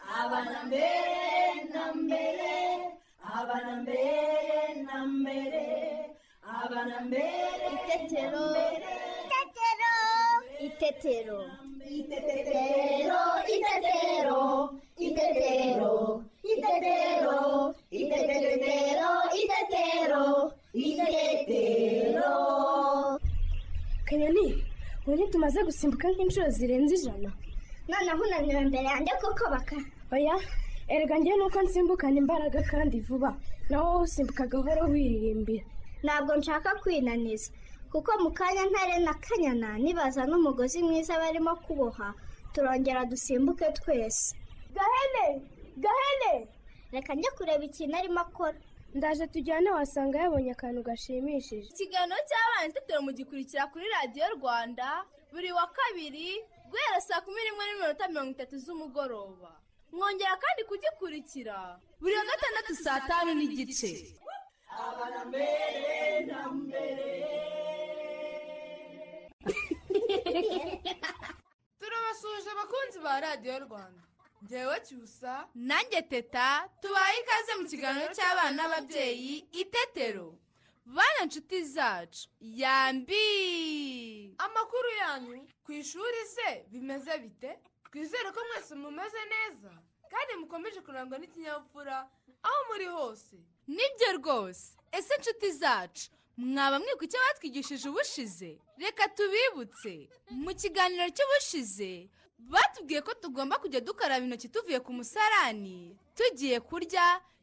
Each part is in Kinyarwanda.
abana mbere na mbere abana mbere na mbere abana mbere Itetero. Itetero. Itetero. Itetero, itetero, itetero, itetero, itetero, itetero, itetero. kanyoni ubu ntitumaze gusimbuka nk'inshuro zirenze ijana noneho unanira mbere yanjye kuko baka oya erega njye nuko nsimbukana imbaraga kandi vuba nawe wowe usimbuka gahoro wiririmbira ntabwo nshaka kwinaniza kuko mu kanya ntare na kanyana nibaza n'umugozi mwiza barimo kuboha turongera dusimbuke twese gahene gahene reka njye kureba ikintu arimo akora ndaje tujyane wasanga yabonye akantu gashimishije ikiganiro cy'abana itetero mugikurikira kuri radiyo rwanda buri wa kabiri guhera saa kumi n'imwe n'iminota mirongo itatu z'umugoroba mwongera kandi kugikurikira buri wa gatandatu saa tanu n'igice turabasuhuje abakunzi ba radiyo rwanda ngewe cyusa nanjye teta tubaye ikaze mu kiganiro cy'abana n'ababyeyi itetero bana inshuti zacu yambi amakuru yanyu ku ishuri se bimeze bite twizere ko mwese mumeze neza kandi mukomeje kurangwa n'ikinyabupfura aho muri hose nibyo rwose ese inshuti zacu mwaba mwibuka icyo batwigishije ubushize reka tubibutse mu kiganiro cy'ubushize batubwiye ko tugomba kujya dukaraba intoki tuvuye ku musarani tugiye kurya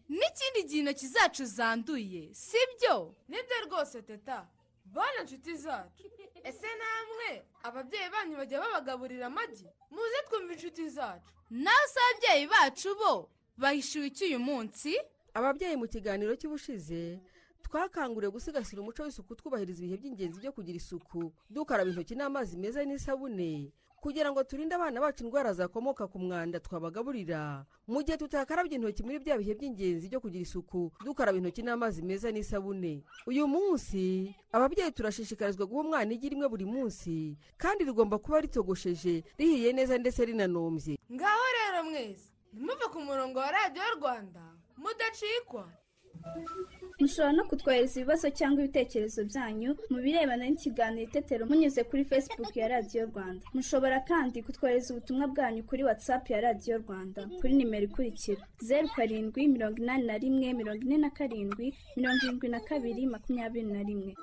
n'ikindi gihe intoki zacu zanduye sibyo nibyo rwose teta bana inshuti zacu ese namwe ababyeyi banyu bajya babagaburira amagi muze twumva inshuti zacu nawe se ababyeyi bacu bo bahishyuwe iki uyu munsi ababyeyi mu kiganiro cy'ubushize twakanguriwe gusigasira umuco w'isuku twubahiriza ibihe by'ingenzi byo kugira isuku dukaraba intoki n'amazi meza n'isabune kugira ngo turinde abana bacu indwara zakomoka ku mwanda twabagaburira mu gihe tutakarabye intoki muri bya bihe by'ingenzi byo kugira isuku dukaraba intoki n'amazi meza n'isabune uyu munsi ababyeyi turashishikarizwa guha umwana igi rimwe buri munsi kandi rigomba kuba ritogosheje rihiye neza ndetse rinanombye ngaho rero mwese ntimuve ku murongo wa radiyo rwanda mudacikwa mushobora no kutwohereza ibibazo cyangwa ibitekerezo byanyu mu birebana n'ikiganiro itetero munyuze kuri facebook ya radiyo rwanda mushobora kandi kutwohereza ubutumwa bwanyu kuri whatsapp ya radiyo rwanda kuri nimero ikurikira zeru karindwi mirongo inani na rimwe mirongo ine na karindwi mirongo irindwi na kabiri makumyabiri na rimwe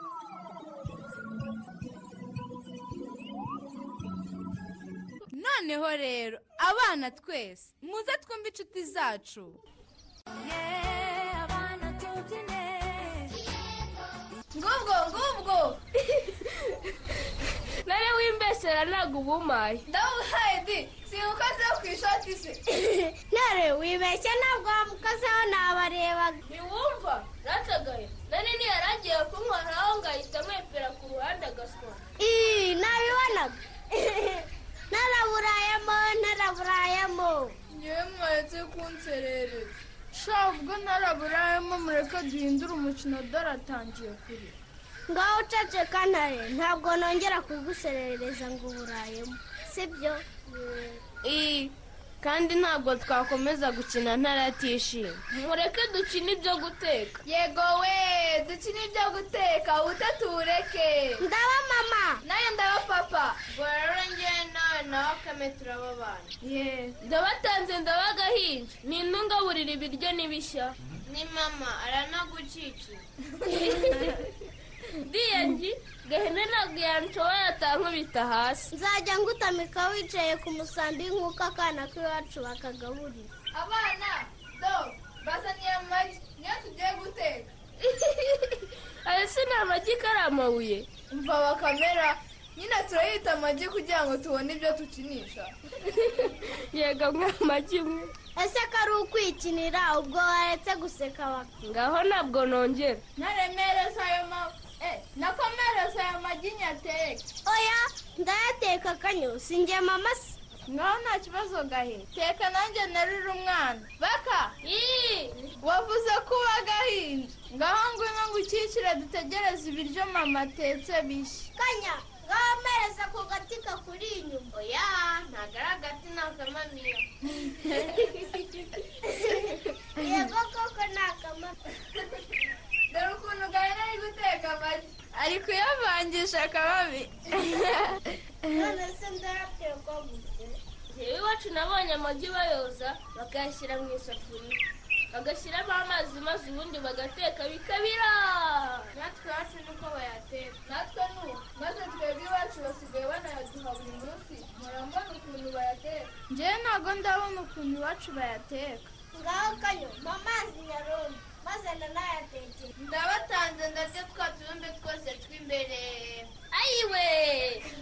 noneho rero abana twese muze twumve inshuti zacu ngubwo ngubwo nari wimbesera ntabwo ubumaye ndabuhaye di si umukozi wo ku ishoti se nare wibeshye ntabwo wamukozeho nabarebaga ntiwumva ratagaye nari niyarangiye kunkoraho ngahita mwepera ku ruhande agaswa iyi nabibonaga naraburayemo naraburayemo ngewe mwaretse kunserereza sha ubwo ntaraburayemo mureke duhindure umukino dore atangiye kure ngaho uceceka ntare ntabwo nongera kuguserereza ngo uburayemo sibyo iyi kandi ntabwo twakomeza gukina ntaratishimye mureke dukine ibyo guteka yego we dukine ibyo guteka utatubureke ndaba mama nayo ndaba papa bora rero ngewe nawe nawe kame turababana yeee ndabatanze ndabagahinja ni intungaburira ibiryo ni bishya ni mama aranagucikiye diyangi gahene ntabwo yanshoboye atankubita hasi nzajya ngutamika wicaye ku musambi nk'uko akana k'iwacu bakagaburira abana do bazaniye amagi niyo tugiye guteka ayo si ni amagi karamabuye mva bakamera nyine turayita amagi kugira ngo tubone ibyo dukinisha yego nk'amagi imwe ese ko ari ukwikinira ubwo waretse guseka baka ngaho ntabwo nongera ntaremereza ayo ma eh nakomereza ayo magi nyateke oya ndayateka akanyu sinjye mama se ngaho nta kibazo gahe teka nanjye narira umwana baka iyi wavuze ko uba agahinja ngaho ngwino ngo ukikire dutegereze ibiryo mama atetse bishya kanya ngaho mpereza ku gati kakuri inyuma oya ntabwo ari agati ni akamamiyo yego koko ni akamaro dore ukuntu gahene ari guteka amagi ari kuyavangisha akababi none se ndarabwira ko mvuze njyewe iwacu nabonye amagi bayoza bakayashyira mu isafuriya bagashyiramo amazi maze ubundi bagateka bikabira natwe iwacu niko bayateka natwe n'ubu maze twebwe iwacu basigaye banayaduha buri munsi murambona ukuntu bayateka njyewe ntabwo ndabona ukuntu iwacu bayateka ngaho kanyo mpa amazi nyarundi maze nanayatekere ndabatanze ndarya twa tubumbe twose tw'imbere ayiwe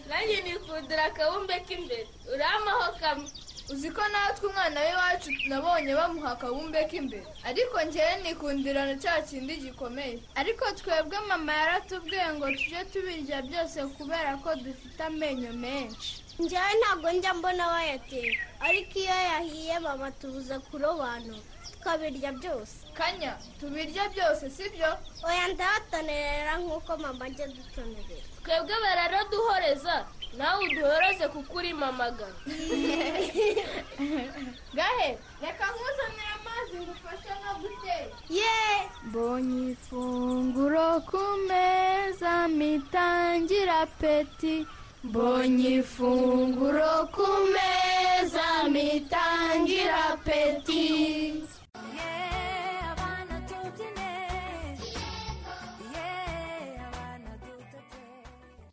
nanjye nikundira akabumbe k'imbere uramaho kamwe uzi ko natwe umwana w'iwacu nabonye bamuha akabumbe k'imbere ariko njyewe nikundirana cya kindi gikomeye ariko twebwe mama yaratubwiye ngo tujye tubirya byose kubera ko dufite amenyo menshi njyewe ntabwo njya mbona bayatera ariko iyo yahiye babatubuza kurobanura tukabirya byose kanya tubirya byose sibyo oya ndahatonerera nk'uko mama ajya adutonerera twebwe bararaduhoreza nawe uduhoreze kuko uri mamagana gahe reka nkuzanire amazi ngufashe nka guteka mbonye ifunguro ku meza mitangira peti mbonye ifunguro ku meza mitangira peti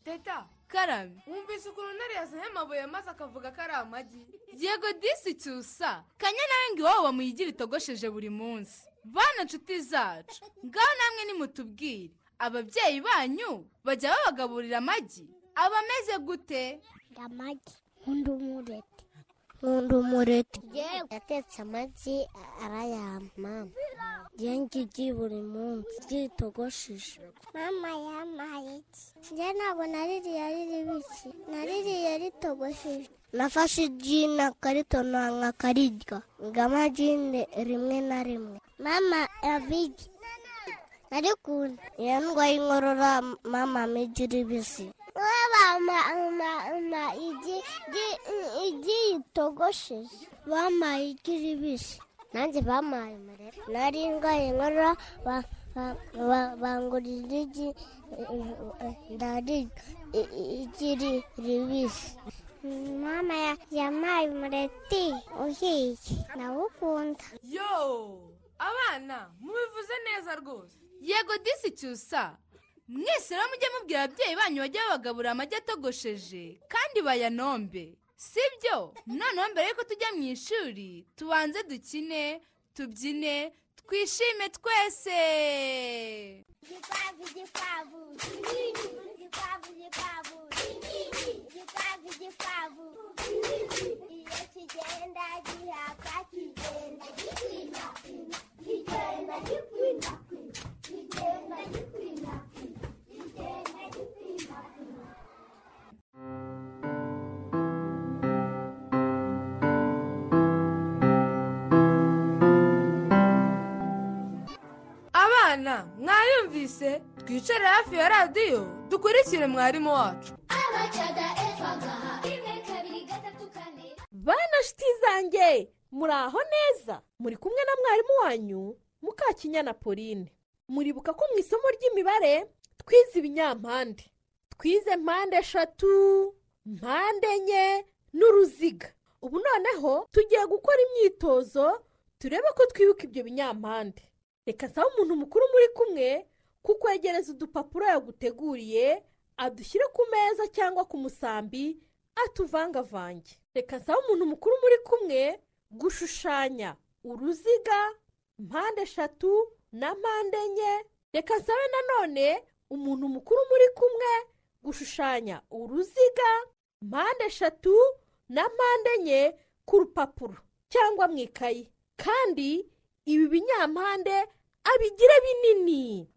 teta karame wumvise ukuntu ntare yazanye amabuye maze akavuga ko ari amagi yego disi cyusa kanya nawe ngo iwabo bamuyigira itogosheje buri munsi bana nshuti zacu ngaho namwe nimutubwire ababyeyi banyu bajya babagaburira amagi aba ameze gute amagi nkunda umureti nkunda umureti yewe yatetse amagi arayampa njye ngigi buri munsi ryitogosheje mama yampaye iki njye ntabwo naririye riribiki naririye ritogosheje nafashe igi nakaritonanga karirya ngo amagi ni rimwe na rimwe mama abigi narikunda iyo ndwaye inkorora mama amigi iribisi bampa mama igi igi- igi ritogosheje bampaye igi ribisi nanjye bampaye umurero nari ndwaye inkorora ba- ba- ba- bangurira igi eh, eh, ndarirya i- i- igi ri- ribisi mama ya- yampaye umureti uhiye nawukunda yo abana mubivuze neza rwose yego disi cyusa mwese rero mujye mubwira ababyeyi banyu bajye babagaburira amagi atogosheje kandi bayanombe sibyo noneho mbere y'uko tujya mu ishuri tubanze dukine tubyine twishime twese Gikwavu, gikwavu, gikwavu, gikwavu, gikwavu, gikwavu. Iyo kigenda gihaka kigenda gikwina, kigenda gikwina, kigenda gikwina, kigenda gikwina. abana mwayumvise twicare hafi ya radiyo dukurikire mwarimu wacu bana nshuti zanjye muraho neza muri kumwe na mwarimu wanyu mukakinyana pauline muribuka ko mu isomo ry'imibare twize ibinyampande twize mpande eshatu mpande enye n'uruziga ubu noneho tugiye gukora imyitozo turebe ko twibuka ibyo binyampande reka nsaba umuntu mukuru muri kumwe kukwegereza udupapuro yaguteguriye adushyire ku meza cyangwa ku musambi atuvangavange reka nsaba umuntu mukuru muri kumwe gushushanya uruziga mpande eshatu na mpande enye reka nsabe nanone umuntu mukuru muri kumwe gushushanya uruziga mpande eshatu na mpande enye ku rupapuro cyangwa mu ikayi kandi ibi binyampande abigire binini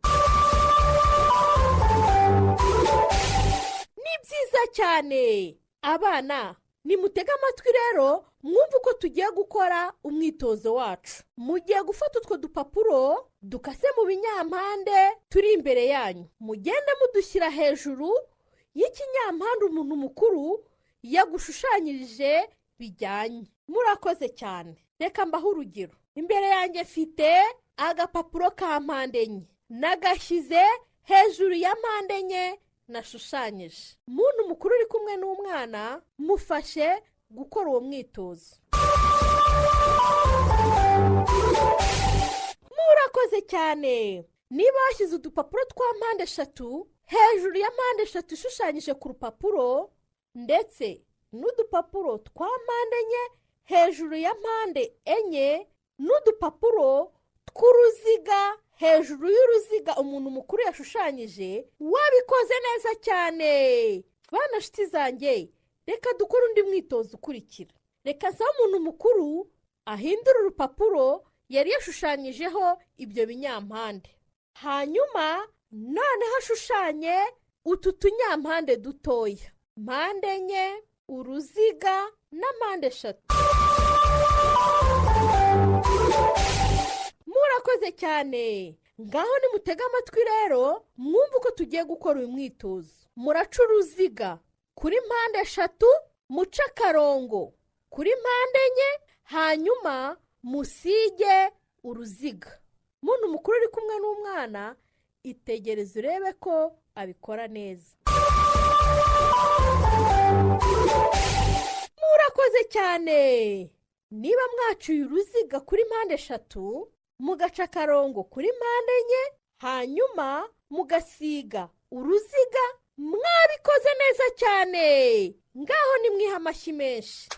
ni byiza cyane abana nimutege amatwi rero mwumve uko tugiye gukora umwitozo wacu mugiye gufata utwo dupapuro dukase mu binyampande turi imbere yanyu mugende mudushyira hejuru iyo ikinyampande umuntu mukuru yagushushanyirije bijyanye murakoze cyane reka mbaho urugero imbere yanjye mfite agapapuro ka mpande enye nagashyize hejuru ya mpande enye nashushanyije umuntu mukuru uri kumwe n'umwana mufashe gukora uwo mwitozo murakoze cyane niba washyize udupapuro twa mpande eshatu hejuru ya mpande eshatu ishushanyije ku rupapuro ndetse n'udupapuro twa mpande enye hejuru ya mpande enye n'udupapuro tw'uruziga hejuru y'uruziga umuntu mukuru yashushanyije wabikoze neza cyane bana nshuti zanjye reka dukore undi mwitozo ukurikira reka nsaba umuntu mukuru ahindura urupapuro yari yashushanyijeho ibyo binyampande hanyuma noneho ashushanye utu tunyampande dutoya mpande enye uruziga na mpande eshatu murakoze cyane ngaho nimutega amatwi rero mwumve uko tugiye gukora uyu mwitozo muraca uruziga kuri mpande eshatu muce akarongo kuri mpande enye hanyuma musige uruziga muntu mukuru uri kumwe n'umwana itegereze urebe ko abikora neza murakoze cyane niba mwaciye uruziga kuri mpande eshatu mugaca akarongo kuri mpande enye hanyuma mugasiga uruziga mwabikoze neza cyane ngaho nimwiha amashyi menshi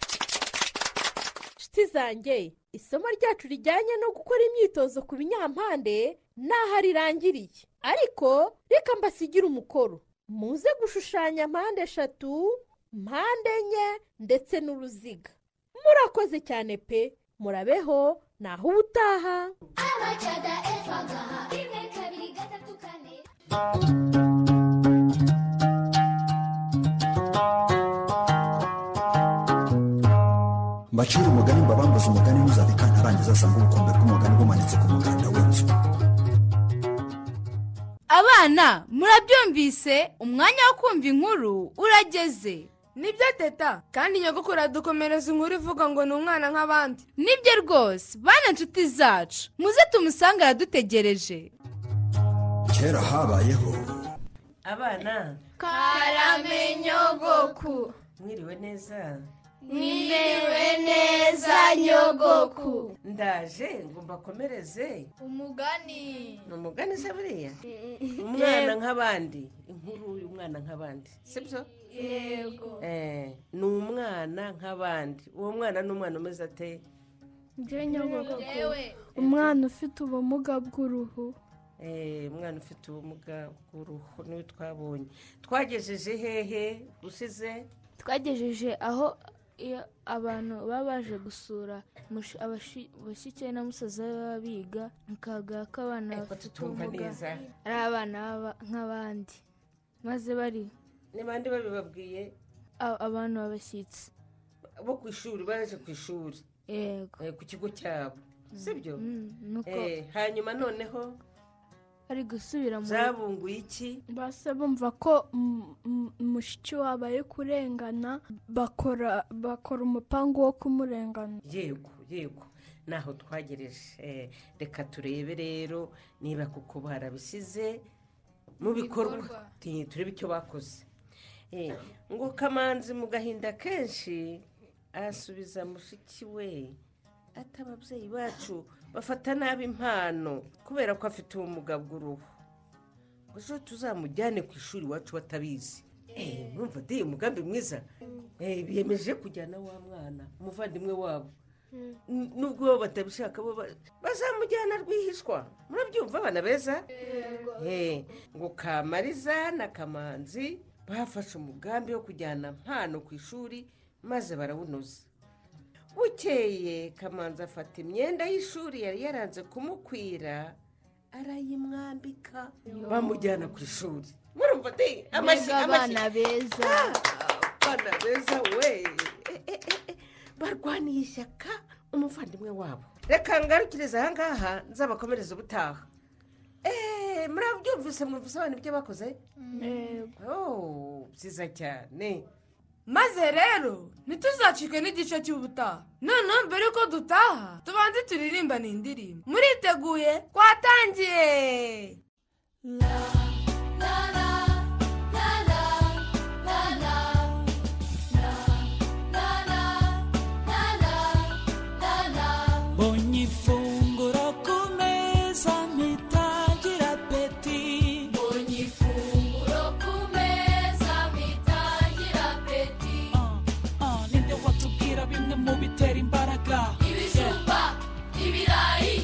nshuti zanjye isomo ryacu rijyanye no gukora imyitozo ku binyampande ntaho rirangiriye ariko reka mbasigire umukoro muze gushushanya mpande eshatu mpande enye ndetse n'uruziga murakoze cyane pe murabeho naho ubutaha mbacire umugani mbabambuze umugani ntuzabika ntarangiza asanga ubukombe bw'umugani bumanitse ku muganda w'inzu abana murabyumvise umwanya wo kumva inkuru urageze nibyo teta kandi nyogokuru adukomereza inkuru ivuga ngo ni umwana nk'abandi nibyo rwose bana nshuti zacu muze tumusange aradutegereje kera habayeho abana karame nyogoku mwiriwe neza mwiriwe neza nyogoku ndaje ngomba komereze umugani ni umugani se buriya umwana nk'abandi inkuru y'umwana nk'abandi sibyo yego Eh, ni umwana nk'abandi uwo mwana ni umwana umeze ate njye nyogoku Njyewe. umwana ufite ubumuga bw'uruhu Eh, umwana ufite ubumuga bw'uruhu niwe twabonye twagejeje hehe usize twagejeje aho iyo abantu baba baje gusura mush- abashi- bashyitsi na musaza we baba biga akagaragara ko abana bafite tutumva ubumuga neza. ari abana baba- nk'abandi maze bari ni bande babibabwiye a- abantu b'abashyitsi bo ku ishuri baje ku ishuri yego Eh, ku kigo cyabo sibyo Mm, nuko Eh, hanyuma noneho bari gusubira mu zabunguye iki basa bumva ko m- m- mushiki wabo ari kurengana bakora bakora umupangu wo kumurengana yego yego naho twagereje Eh, reka turebe rero niba koko barabishyize mu bikorwa Ti- turebe icyo bakoze Eh, ngo kamanzi mu gahinda kenshi asubiza mushiki we ati ababyeyi bacu bafata nabi impano kubera ko afite ubumuga bw'uruhu ngo ejo tuzamujyane ku ishuri iwacu batabizi Eh, mwumva de umugambi mwiza Eh, biyemeje kujyana wa mwana umuvandimwe wabo N- nubwo bo batabishaka bo ba- bazamujyana rwihishwa murabyumva abana beza Eh, ngo kamariza na kamanzi bafashe umugambi wo kujyana mpano ku ishuri maze barawunoza bukeye kamanzi afata imyenda y'ishuri yari yaranze kumukwira arayimwambika bamujyana ku ishuri murumva de amashyi Mbega amashyi abana beza abana beza we Eh, eh, eh, eh. barwaniye ishyaka umuvandimwe wabo reka ngarukirize aha ngaha nzabakomereze ubutaha eee murabyumvise mwumvise abantu ibyo bakoze Oh, byiza cyane maze rero ntituzacike n'igice cy'ubutaha noneho mbere yuko dutaha tubanze turirimba ni indirimbo muriteguye twatangiye Ogni funguro ku meza mpita ngira apeti Ogni funguro ku meza bitangira apeti Ah, ninde watubwira bimwe mu bitera imbaraga ibijumba ibirayi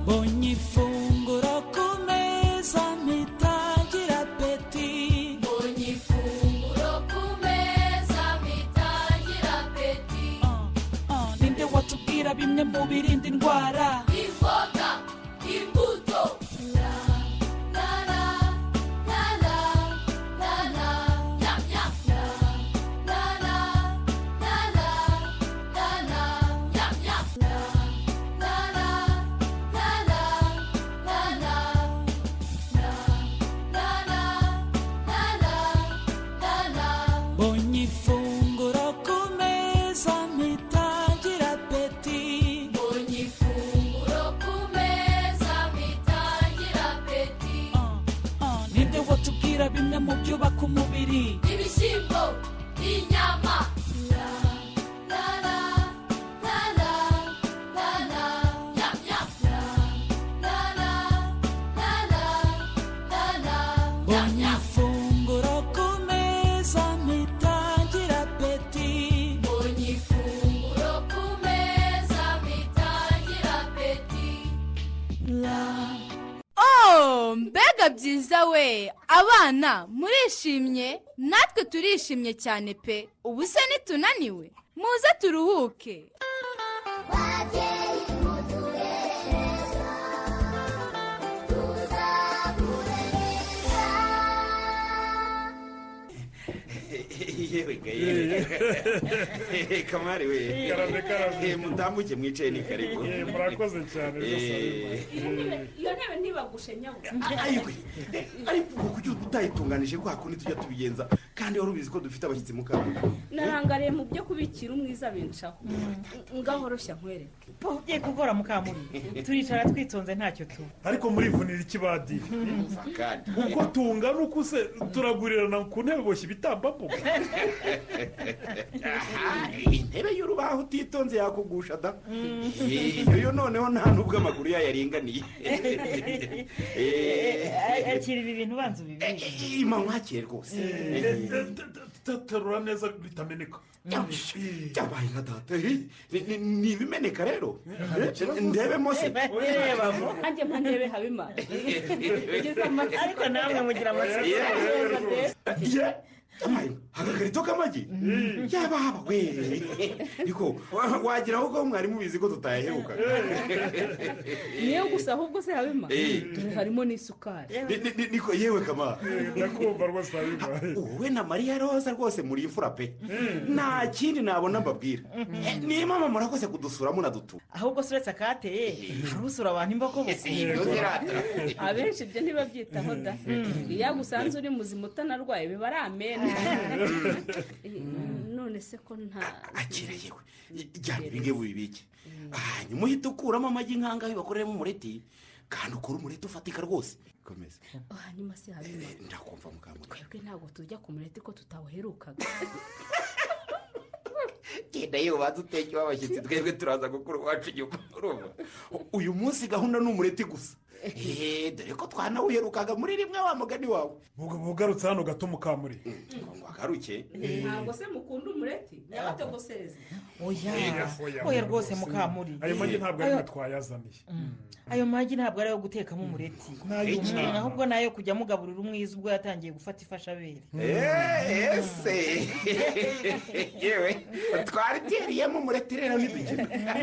ogni funguro ku meza mpita ngira apeti Ogni funguro ku meza bitangira apeti Ah, ninde watubwira bimwe mu birinda indwara imboga imbuto ogni funguro ku meza mpita ngira apeti Ogni funguro ku meza bitangira apeti Ah, ninde watubwira bimwe mu byubaka umubiri ibishyimbo inyama ogni funguro ku meza mpita ngira apeti Ogni funguro ku meza bitangira apeti Oh, mbega byiza we abana murishimye natwe turishimye cyane pe ubu se nitunaniwe muze turuhuke yewe ga yewe Eh, kamari we Karame, karame. Eh, mutambuke mwicaye ni karibu Eh, murakoze cyane rwose. iyo ntebe ntibagushe nyawe ayiwe ariko ubu kugira utayitunganije kwa kundi tujya tubigenza kandi wari ubizi ko dufite abashyitsi mu kabuga narangariye mu byo kubikira umwiza binshaho ngahoroshya nkwereke ugiye kugora mukamuri turicara twitonze ntacyo tuba ariko murivunira ikibadi uko tungana uko se turagurirana ku ntebe boshye ibitambambuga Aha, intebe y'urubaho utitonze yakugusha da Eh, iyo yo noneho nta n'ubwo amaguru yayaringaniye akira ibi bintu ubanza ubibiri ima mwakire rwose terura neza bitameneka byabaye nka data Eh, ni- ni- ni ibimeneka rero Eh, ndebemo se nanjye mpandebe habimana Ugeze amatsiko. ariko namwe mugira amatsiko Yeah. Amaye, agakarito k'amagi yaba haba we ariko wa- wagira aho ko mwari mubizi ko tutayaheruka niyo gusa ahubwo se habimana Eh. dore harimo n'isukari Ni- ni- ni- niko yewe kama ndakumva rwose habimana wowe na mariya roza rwose muri imfura pe nta kindi nabona mbabwira Eh, ni mama murakoze kudusura munadutu ahubwo suretse akateye hari usura abantu imbokoboko abenshi ibyo ntibabyitaho da iyo agusanze uri muzima utanarwaye biba ari amena none se ko nta akira yewe jyana ibinge bubibike hanyuma uhita ukuramo amagi nkangahe bakoreramo umureti kandi ukora umureti ufatika rwose komeza hanyuma se habimana ndakumva mukambura twebwe ntabwo tujya ku mureti ko tutawuherukaga genda yewe ubanza utekeye abashyitsi twebwe turaza gukora uwacu nyuma urumva uyu munsi gahunda ni umureti gusa eee dore ko twanawiherukaga muri rimwe wa mugani wawe bugarutse hano gato mukamuri ngo agaruke ntabwo se mukunda umureti nyabatogoseze oya oya, oya oya rwose rwose. mukamuri ayo magi ntabwo ari Ayo- mwe twayazaniye ayo magi ntabwo ari ayo gutekamo umureti Iki. Mm, ahubwo ni ayo kujya mugaburira umwiza ubwo yatangiye gufata ifashabere eee ese yewe twari teriyemo umureti rero ntidukina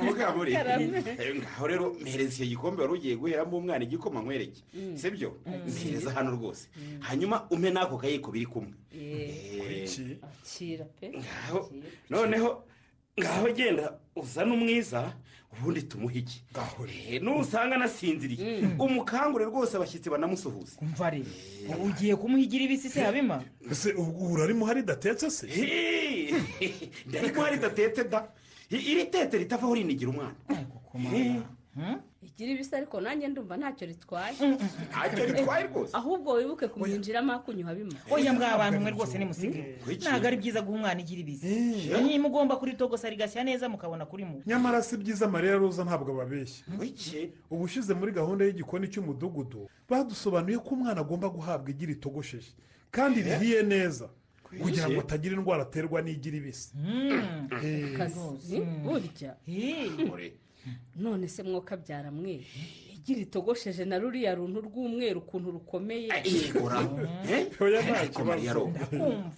mukamuri eh, ngaho rero mpereza icyo gikombe wari ugiye guheramo umwana igikoma nkwereke Mm. si byo Mm. mpereza hano rwose hanyuma umpe n'ako kayiko biri kumwe Eh, akira pe ngaho- noneho ngaho genda uzane umwiza ubundi tumuhe iki Eh, nusanga anasinziriye umukangure rwose abashyitsi banamusuhuza umva rero ugiye kumuhigira ibisi se habima ese ubu urarimo hari datetse se ndari kuba ridatetse da I- iri tete ritavaho rinigira umwana igira ibisa ariko nanjye ndumva ntacyo ritwaye Ntacyo ritwaye rwose ahubwo wibuke kumwinjiramo akunyuha bimwe oya mwa bantu mwe rwose nimusigaye Kuki? ntabwo ari byiza guha umwana igira ibisi niba ugomba kuritogosa rigashya neza mukabona kuri mu nyamara si byiza mariya roza ntabwo babeshya Wiki. ubushize muri gahunda y'igikoni cy'umudugudu badusobanuye ko umwana agomba guhabwa igira itogosheje kandi rihiye neza kugira ngo atagira indwara aterwa n'igira ibisi Eh. kazi burya none se mwokabyara mwe igira itogosheje na ruriya runtu rw'umweru ukuntu rukomeye yegura oya ariko mariya ro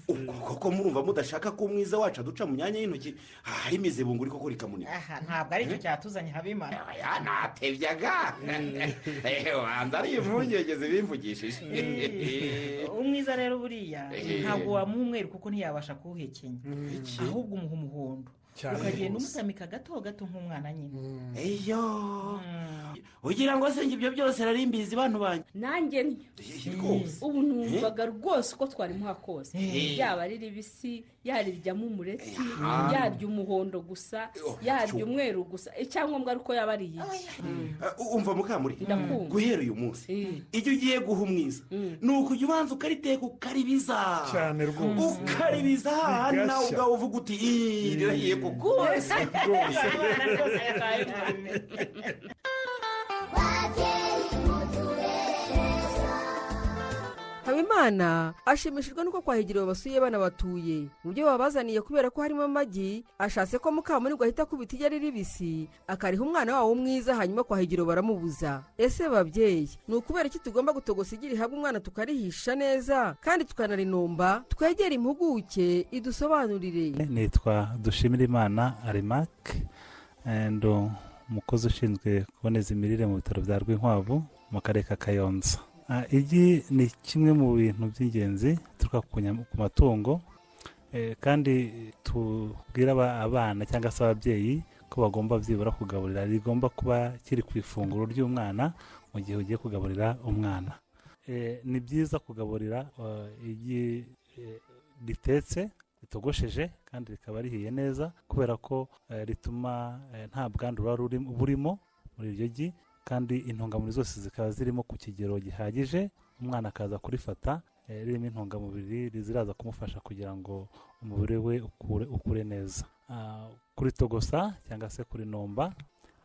ubwo koko murumva mudashaka ko umwiza wacu aduca mu myanya y'intoki hari imizibunguri koko rikamunika aha ntabwo ari cyo cyatuzanye habima ya natebyaga wanza ari impungenge bimvugishije umwiza rero buriya Eh. ntabwo wamuha umweru kuko ntiyabasha kuwuhekenya ahubwo umuha umuhondo Cyane ukagenda rwose. umutamika gato gato nk'umwana nyine iyo ugira ngo se ibyo byose nari mbizi bantu banjye nanjye rwose. ubu numvaga rwose uko twari muha kose Eh. yaba ari ribisi yariryamu umureti Ah. yarya umuhondo gusa yarya umweru gusa icyangombwa ari uko yaba ari iyi Uh, umva mukamuri guhera uyu munsi iyo ugiye guha umwiza ni ukujya ubanza ukariteka ukaribiza cyane rwose ukaribiza hahandi nawe Bigashya. ubwawe uvuga uti "Ih, rirahiye kuko Rwose. habimana ashimishijwe nuko kwahegera basuye bana batuye mu byo babazaniye kubera ko harimo amagi ashatse ko mukamunirwa ahita akubita iryo ari ribisi akariha umwana wawo umwiza hanyuma kwahegera baramubuza ese babyeyi ni ukubera iki tugomba gutogosa igi rihabwa umwana tukarihisha neza kandi tukanarinomba twegere impuguke idusobanurire nitwa dushimirimana arimake and uh, umukozi ushinzwe kuboneza imirire mu bitaro bya rwinkwavu mu karere ka kayonza Ah, igi ni kimwe mu bintu by'ingenzi bituruka ku nyama- ku matungo Eh, kandi tubwira aba- abana cyangwa se ababyeyi ko bagomba byibura kugaburira rigomba kuba kiri ku ifunguro ry'umwana mu gihe ugiye kugaburira umwana Eh, ni byiza kugaburira eh, igi eh, ritetse ritogosheje kandi rikaba rihiye neza kubera ko eh, rituma eh, nta bwandu buba ruri- burimo muri iryo gi kandi intungamubiri zose zikaba zirimo ku kigero gihagije umwana akaza kurifata eh, ririmo intungamubiri ziraza kumufasha kugira ngo umubiri we ukure, ukure neza Ah, kuritogosa cyangwa se kurinomba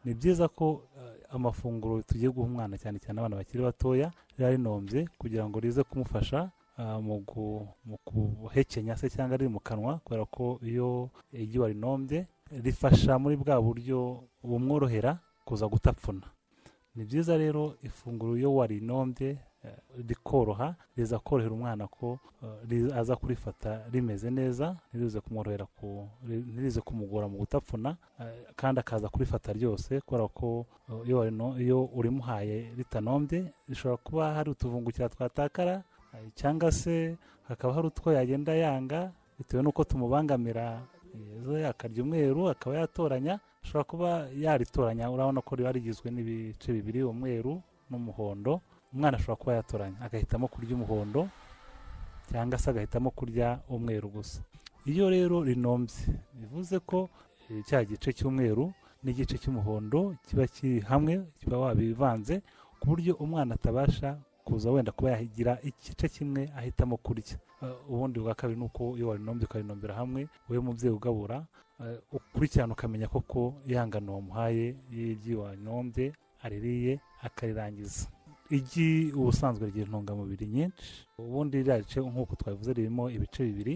ni byiza ko eh, amafunguro tugiye guha umwana cyane cyane abana bakiri batoya riba rinombye kugira ngo rize kumufasha ah, mu gu- mu guhekenya se cyangwa riri mu kanwa kubera ko iyo igi warinombye rifasha muri bwa buryo bumworohera kuza gutapfuna ni byiza rero ifunguro iyo warinombye eh, rikoroha riza korohera umwana ko eh, ri- aza kurifata rimeze neza ntirize kumworohera ku- ri- ntirize kumugora mu gutapfuna eh, kandi akaza kurifata ryose kubera ko eh, iyo warino- iyo urimuhaye ritanombye rishobora kuba hari utuvungukira twatakara eh, cyangwa se hakaba hari utwo yagenda yanga bitewe n'uko tumubangamira yewe akarya umweru akaba yatoranya ashobora kuba yaritoranya urabona ko riba rigizwe n'ibice bibiri umweru n'umuhondo umwana ashobora kuba yatoranya agahitamo kurya umuhondo cyangwa se agahitamo kurya umweru gusa iyo rero rinombye bivuze ko eh, cya gice cy'umweru n'igice cy'umuhondo kiba kiri hamwe kiba wabivanze ku buryo umwana atabasha kuza wenda kuba yagira igice kimwe ahitamo kurya eh, ubundi bwa kabiri ni uko iyo warinombye ukarinombera hamwe wowe mubyeyi ugabura eh, ukurikirana ukamenya koko ihangano wamuhaye y'igi wanombye aririye akarirangiza igi ubusanzwe rigira intungamubiri nyinshi ubundi ririya rice nk'uko twabivuze ririmo ibice bibiri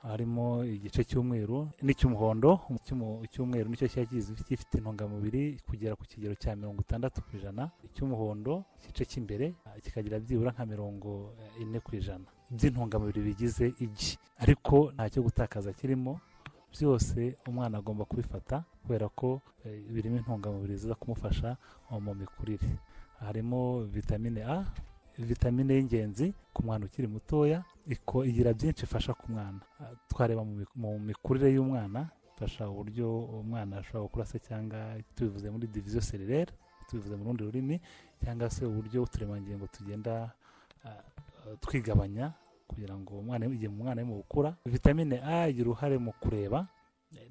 harimo igice cy'umweru n'icy'umuhondo Icy'umu- icy'umweru nicyo kiba kizi- gifite intungamubiri kugera ku kigero cya mirongo itandatu ku ijana icy'umuhondo igice cy'imbere eh, kikagira byibura nka mirongo eh, ine ku ijana by'intungamubiri bigize igi ariko ntacyo gutakaza kirimo byose umwana agomba kubifata kubera ko eh, birimo intungamubiri ziza kumufasha eh, mu mikurire harimo vitamine a vitamine y'ingenzi ku mwana ukiri mutoya iko- igira byinshi ifasha ku mwana Ah, twareba mu mik- mu mikurire y'umwana ifasha uburyo umwana ashobora gukura se cyangwa tubivuze muri diviziyo sererere tubivuze mu rundi rurimi cyangwa se uburyo uturemangingo tugenda ah, ah, twigabanya kugira ngo umwana igihe umwana arimo gukura vitamine a igira uruhare mu kureba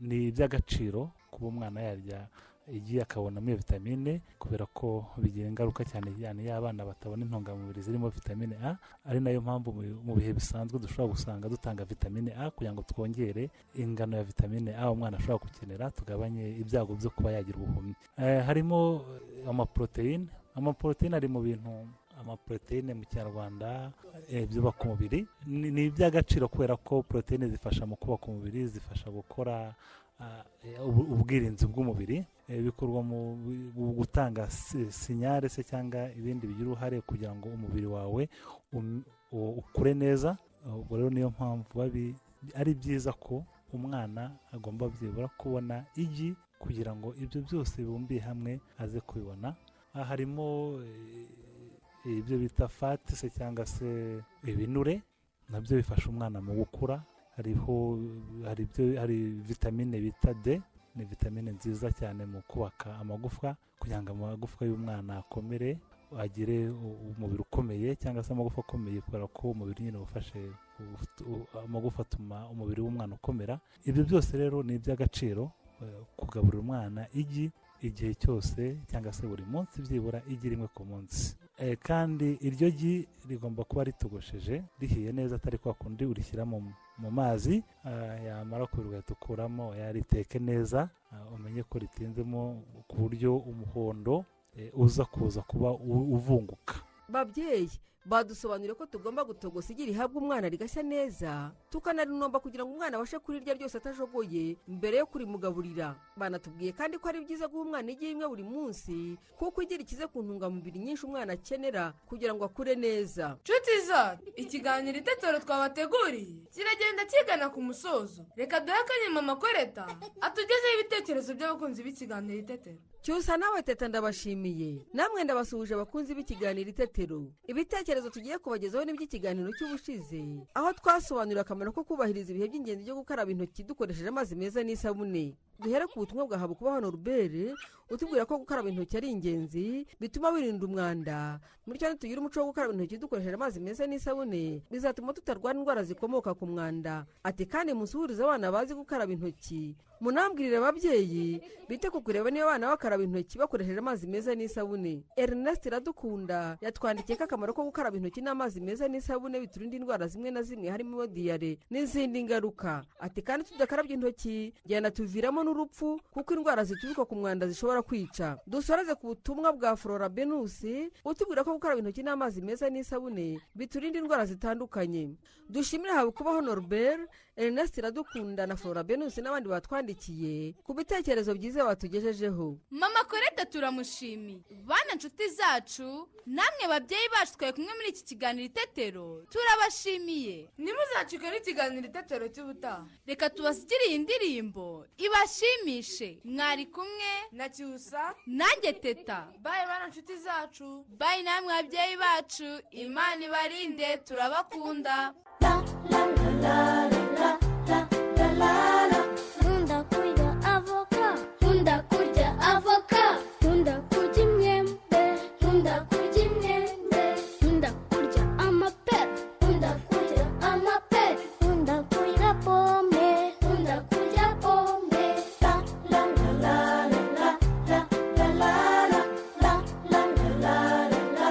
ni iby'agaciro kuba umwana yarya igi akabonamo iyo vitamine kubera ko bigira ingaruka cyane cyane y'abana batabona intungamubiri zirimo vitamine a ari nayo mpamvu mu- mu bihe bisanzwe dushobora gusanga dutanga vitamine a kugira ngo twongere ingano ya vitamine a umwana ashobora gukenera tugabanye ibyago byo kuba yagira ubuhumyi Eh, harimo eh, amaporoteyine amaporoteyine ari mu bintu amaporoteyine mu kinyarwanda eh, byubaka umubiri Ni- ni iby'agaciro kubera ko poroteyine zifasha mu kubaka umubiri zifasha gukora ah, eh, ubu- ubwirinzi bw'umubiri eh, bikorwa mu mu gutanga si- sinyare se cyangwa ibindi bigira uruhare kugira ngo umubiri wawe um- u- ukure neza ubwo rero niyo mpamvu babi- ari byiza ko umwana agomba byibura kubona igi kugira ngo ibyo byose bibumbiye hamwe aze kubibona aha harimo eh, ibyo bita fati se cyangwa se ibinure nabyo bifasha umwana mu gukura hariho hari ibyo hari vitamine bita d ni vitamine nziza cyane mu kubaka amagufwa kugira ngo amagufwa y'umwana akomere agire u- umubiri ukomeye cyangwa se amagufa akomeye kubera ko umubiri nyine ufashe amagufa atuma umubiri w'umwana ukomera ibyo byose rero ni iby'agaciro eh, kugaburira umwana igi igihe cyose cyangwa se buri munsi byibura igi rimwe ku munsi Eh, kandi iryo gi rigomba kuba ritogosheje rihiye neza atari kwa kundi urishyira mu mu mazi ah, yamara kubira ugahita ukuramo yariteke neza ah, umenye ko ritinzemo ku buryo umuhondo eh, uza kuza kuba u- uvunguka babyeyi badusobanurire ko tugomba gutogosa igi rihabwa umwana rigashya neza tukanarinomba kugira ngo umwana abashe kurirya ryose atajogoye mbere yo kurimugaburira banatubwiye kandi ko ari byiza guha umwana igi rimwe buri munsi kuko igi rikize ku ntungamubiri nyinshi umwana akenera kugira ngo akure neza nshuti zacu ikiganiro itetero twabateguriye kiragenda kigana ku musozo reka duhe akanya mama koreta atugezeho ibitekerezo by'abakunzi b'ikiganiro itetero cyusa nawe teta ndabashimiye namwe ndabasuhuje abakunzi b'ikiganiro itetero ibitekerezo tugiye kubagezaho ni iby'ikiganiro cy'ubushize aho twasobanurira akamaro ko kubahiriza ibihe by'ingenzi byo gukaraba intoki dukoresheje amazi meza n'isabune duhere ku butumwa bwa habukuba hano rubere utubwira ko gukaraba intoki ari ingenzi bituma wirinda umwanda muri cyane tugire umuco wo gukaraba intoki dukoresheje amazi meza n'isabune bizatuma tutarwara indwara zikomoka ku mwanda ati kandi musuhurize abana bazi gukaraba intoki munambwirire ababyeyi bite ku kureba niba abana bakaraba intoki bakoresheje amazi meza n'isabune ernest iradukunda yatwandikiye ko akamaro ko gukaraba intoki n'amazi meza n'isabune biturinda indwara zimwe na zimwe harimo diyare n'izindi ngaruka ati kandi tudakarabye intoki byana n'urupfu kuko indwara zituruka ku mwanda zishobora kwica dusoreze ku butumwa bwa flora benusi utubwira ko gukaraba intoki n'amazi meza n'isabune biturinda indwara zitandukanye dushimire hawe kuba honoribere ernest iradukunda na flora benusi n'abandi batwandikiye ku bitekerezo byiza batugejejeho mama koreta turamushimiye bana nshuti zacu namwe babyeyi bacu twari kumwe muri iki kiganiro itetero turabashimiye ntimuzacikwe n'ikiganiro itetero cy'ubutaha reka tubasigire iyi ndirimbo ibashimishe mwari kumwe na cyusa nanjye teta bayi bana nshuti zacu bayi namwe babyeyi bacu imana ibarinde turabakunda Nkunda kurya avoka Nkunda kurya avoka Nkunda kurya imyembe Nkunda kurya imyembe Nkunda kurya amapera Nkunda kurya amapera Nkunda kurya pome Nkunda kurya pome La la la la la la la la la la la la la la la la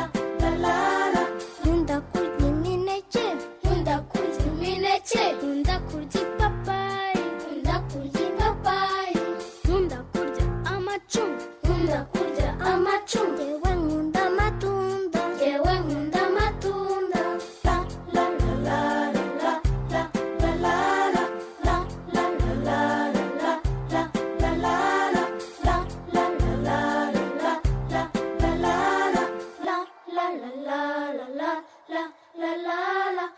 la la la la Nkunda kurya imineke Nkunda kurya imineke nkunda kurya ipapayi nkunda kurya ipapayi nkunda kurya amacunga nkunda kurya amacunga yewe nkunda amatunda yewe nkunda amatunda la la la la la la la la la la la la la la la la la la la la la la la la la la la la la la la la la la la la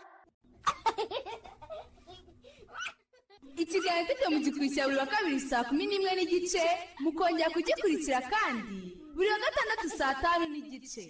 ikiganiro mfite mu gikurikira buri wa kabiri saa kumi n'imwe n'igice mukongera kugikurikira kandi buri wa gatandatu saa tanu n'igice